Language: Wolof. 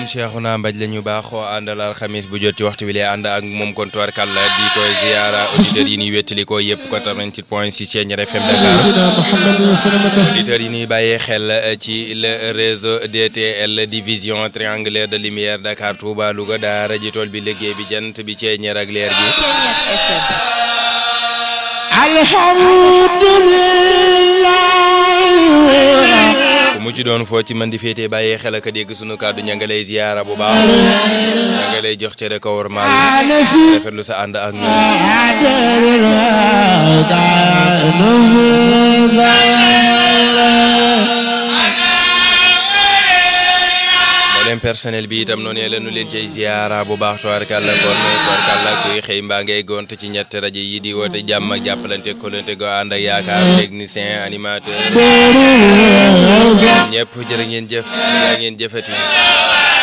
Cheikhouna Mbaj la ñu baaxoo àndal alxamis bu jot ci waxtu bi lay ànd ak moom kon tubarkàlla di koy ziara auditeurs yi ñuy wettali ko yëpp 88 point 6 Thiéniere FM Dakar auditeurs yi ñuy bàyyee xel ci le réseau DTL division triangulaire de lumière Dakar Touba Louga daara ji tool bi liggéey bi jant bi Thiéniere ak leer gi alhamdulillah ku mu ci doon foo ci man di féetee bàyyee xel ak a dégg sunu kàddu ña nga lay ziyaara bu baax ña nga lay jox cere ko war maal rafetlu sa ànd ak ñun mboolem personnel bi itam noonu la ñu leen cay ziyaara bu baax tubaarkàlla kon tubaarkàlla kuy xëy mbaa ngay gont ci ñett rajo yi di woote jàmm ak jàppalante kolante go ànd ak yaakaar technicien animateur ñëpp jërë ngeen jëf yaa ngeen jëfati